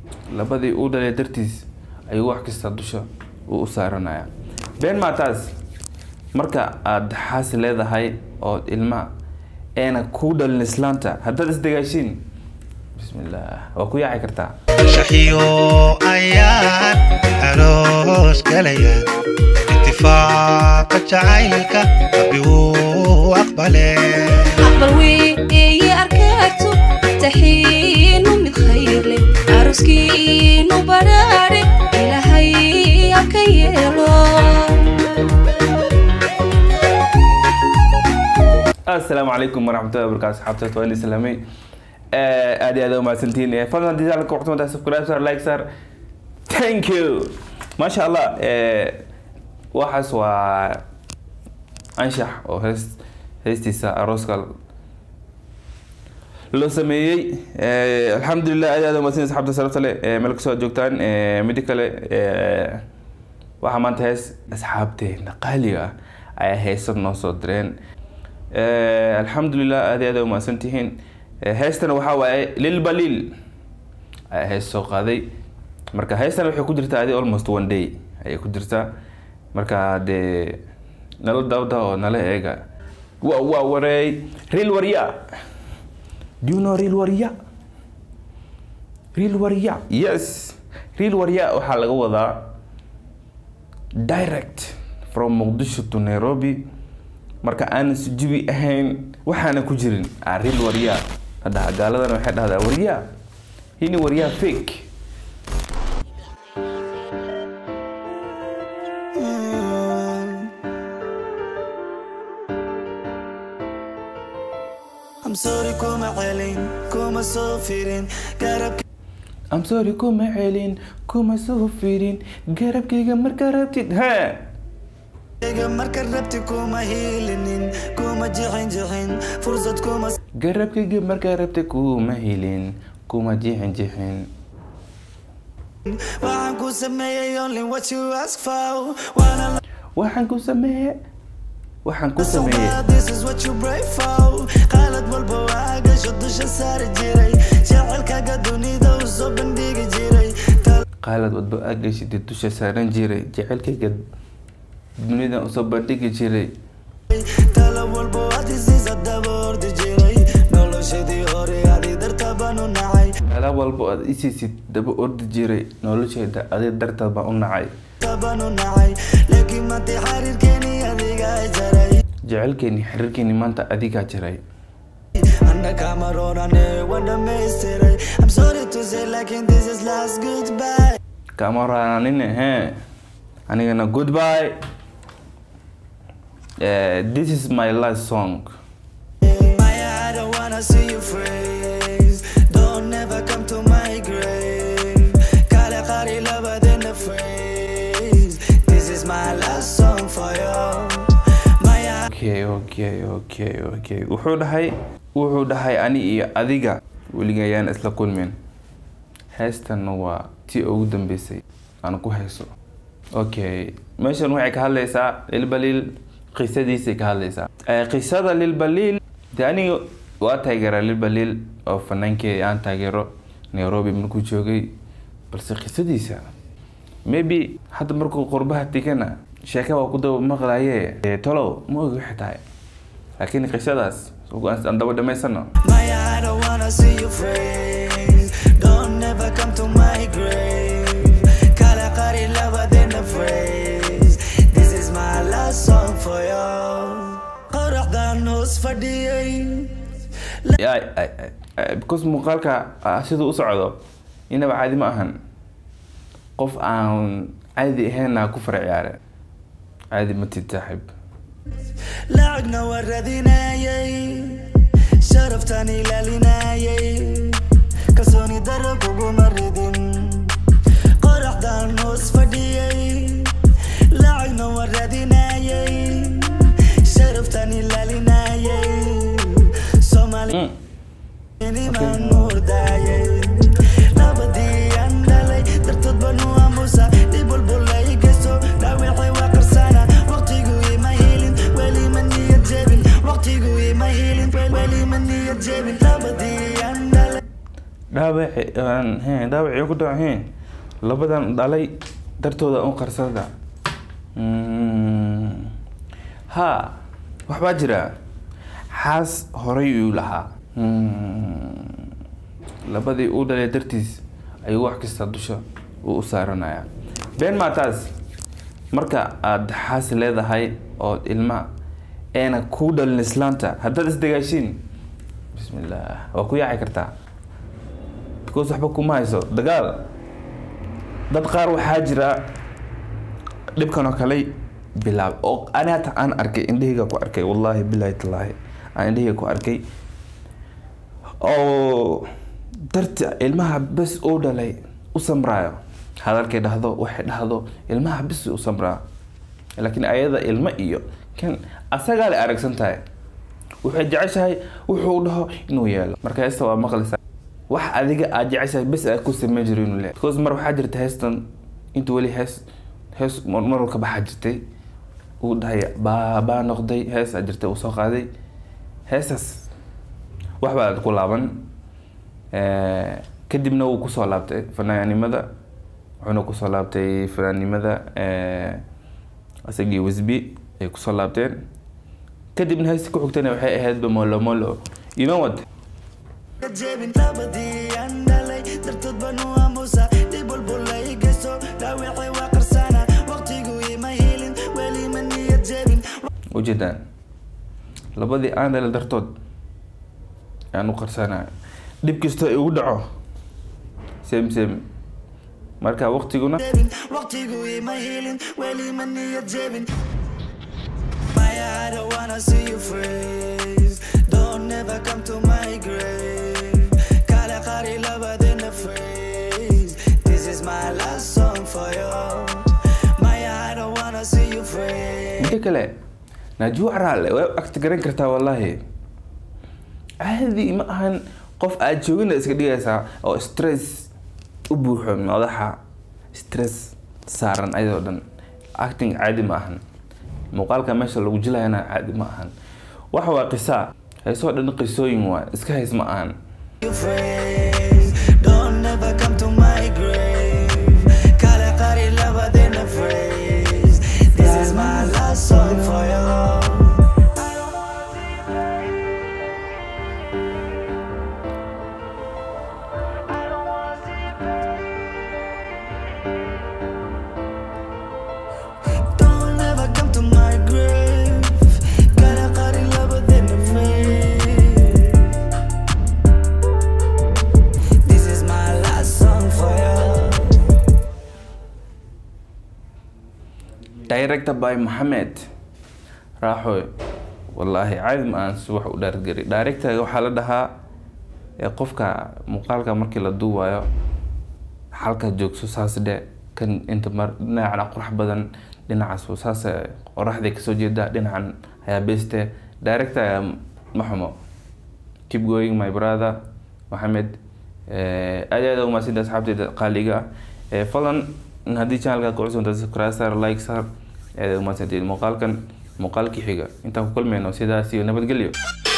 labadii uu dhalay dartiis ayuu wax kasta dusha uu u saaranaya been maataas marka aada xaas leedahay oo ilma eena kuu dhalin islaanta haddaad isdagaashiin bismillah waa ku yaaci kartaa shaxiyo ayaan aroos galaya itifaaqa jacaylka rabbi wuu aqbale aqbal weeye arkaagto taxiinu mid khayr leh aroskiinu badhaadhe ilaahay aka yeelo asalaamu calaykum waraxmatullahi wabarakatu asxaabta waa idin salaamay aad iyo aad umahadsantiin fadlan haddii channelka waqti subscribe sar like sar thank you maasha allah waxaas waa anshax oo hees heestiisa arooska loo sameeyey alxamdulilah aad iyo aad umahadsantiin asxaabta sarafta leh meel kasoo joogtaan midi kale waxaa maanta hees asxaabteena qaaliga ah ayaa heesad noo soo direen alxamdulilah aad iyo aad umahadsan tihiin heestana waxaa waaye lilbalil ayaa hees soo qaaday marka heestana waxay ku jirtaa adi almost one day ayay ku jirtaa marka dee nala dawda oo nala eega wa wa wareey real warya do you know real warya real warya yes real warya waxaa laga wadaa direct from muqdisho to nairobi marka aanan sujubi ahayn waxaana ku jirin aril waryaa hadda gaaladana waxay dhahdaa waryaa hini waryaa fake I'm sorry kuma celin kuma soo firin garabka I'm sorry kuma celin kuma soo firin garabkayga marka rabtid ha Iga marka rabti kuma hiilinin kuma jixin jixin fursad kuma garabkayga marka rabtid kuma helin kuma jixin jixin waxaan ku sameeyay only what you ask for waana la waxaan ku sameeye waxaan ku sameeyey socdaa this is what you pray for qalad walba waa gasho dusha saari jiray jecelkaaga dunida u soo bandhigi jiray Tal- qaalad wadba agashida dusha saaran jiray jecelkayga dunidan usoo bandhigi jiray talo walba waad isiisa daba ordi jiray noloshadii hore adi darta baan u nacay meela walba aad isiisid daba ordi jiray nolosheeda adi darteed baan u nacay baan u nacay laakiin maantay xariirkeeni adiga jaray jecelkeeni xiriirkeeni maanta adigaa jiray Anna kamarorane waan dhamaystiray I'm sorry to say laakiin this is last goodbye kamaraanin he anigana goodbye Eh, this is my last song Maya, I don't wanna see you freeze Don't ever come to my grave Kale qari labadena phrase This is my last song for you Maya, okay okay okay okay wuxuu dhahay wuxuu dhahay ani iyo adiga weliga ayaan isla kulmin heestan waa tii ugu dambeysay aan ku hayso okay meeshan waxay ka hadlaysaa lilbaliil qisadiisay ka hadlaysaa Eh, qisada lilbaliil de aniga waa taageeraa lilbaliil oo fanaankii aan taageero nairobi markuu joogay balse qisadiisa maybe hadda markuu qurbaha tegana sheeka waa ku daba maqlaye Eh, tolow ma ogi waxay tahay laakiin qisadaas aan daba dhamaysano Maya, I don't wanna see you freeze Don't ever come to my grave Kale qari labadena phrase This is my last song for you Qoraxdan hoos fadhiyay Ya, ay- ay- ay- because muuqaalka ah, siduu u socdo inaba caadi ma ahan qof aan caadi ahaynna ku fara ciyaare caadi ma tid saaxiib lacagna waa raadinayay sharaftaan ilaalinayay kalsooni daro kuguma ridin qoraxdaan hoos fadhiyay lacagna waa raadinayay sharaftaan ilaalinayay soomaali Mm. niman murdayay labadii aan dhalay dartood baan u aamusa dhib walba i geysto dhaawacay waa qarsana waqtigu ima helin weli ma niyad jebin waqtigu ima helin weli ma niyad jebin labadii aan dhalay dhaawaci aan- he, dhaawacii ku dhaca he labadan dhalay dartooda u qarsada Mm. ha waxbaa jira xaas horay uu lahaa Mm. labadii uu dhalay dartiis ayuu wax kasta dusha uu u saaranaya been maa taas marka aada xaas leedahay oo ilma eena kuu dhalin islaanta haddaad isdagaashiin bismillah waa ku yaaci kartaa because waxba kuma hayso dagaal dad qaar waxaa jira dhibkan oo kale bilaab oo ani hata aan arkay indhahayga ku arkay wallaahi bilahi tallaahi aan indhahayga ku arkay oo darta ilmaha bes uu dhalay u samraayo hadalkay dhahdo waxay dhahdo ilmaha bes u samraa laakiin ayada ilmo iyo kan asagaa la aragsan tahay waxay jeceshahay wuxuu dhaho inuu yeelo marka heesta waa maqlaysaa wax adiga aad jeceshahay bes aad ku sameyn jiro inuu le because mar waxaa jirta heestan intuu weli hees hees mar mar ka baxaa jirtay uu dhahay baa baa noqday hees aa jirtay uu soo qaaday heestaas wax baa ku laaban Eh, kadibna wuu kusoo laabtay fanaanimada wuxuuna kusoo laabtay fanaanimada eh, isagii wisbi ay kusoo laabteen kadibna heesti ku xigtana waxay ahaydba molo molo you know what jebin labadii aan dhalay dartood baan u aamusa dhib walbula i geysto dhaawacay waa qarsana waqtigu ima helin weli ma niyad jebin ujeedaan labadii aan dhalay dartood ayaan u qarsanayo dhib kastoo igu dhaco same same marka waqtiguna jebin waqtigu ima helin weli ma niyad jebin Maya, I don't wanna see you freeze Don't ever come to my grave Kala qari labadina freeze This is my last song for you Maya, I don't wanna see you freeze midda kale najuucraale way agta garan kartaa wallaahi caadi ma ahan qof aad joogina iska dhigaysaa oo stress u buuxo madaxa stress saaran ayadoo dhan acting caadi ma ahan muuqaalka meesha lagu jilayana caadi ma ahan waxa waa qisaa heesoo dhan qisooyin waa iska hays ma ahan you phrase Don't ever come to my grave Kala qari labadina phrase This is my last song for you Don't ever come to my grave Kala qari labadina phrase This is my last song for you director by Mohamed raaxoy wallaahi caadi ma aan si wax u dhaargari directorga waxaa la dhahaa ee qofka muuqaalka markii la duubayo halka joogso saas dhe kan inta mar dhinacana qurux badan dhinacaas saas qoraxday kasoo jeeda dhinacan ayaa beste director ayaa ma xumo keep going my brother Mohamed Eh, aad iyo aad ugu mahadsantahay asxaabteyda qaaliga ah Eh, fadlan haddii channelka ku cusubtahay subscribe sar like sar aad ugu mahadsantahay muuqaalkan muuqaalkii xiga intaan ku kulmayno sidaas iyo nabadgelyo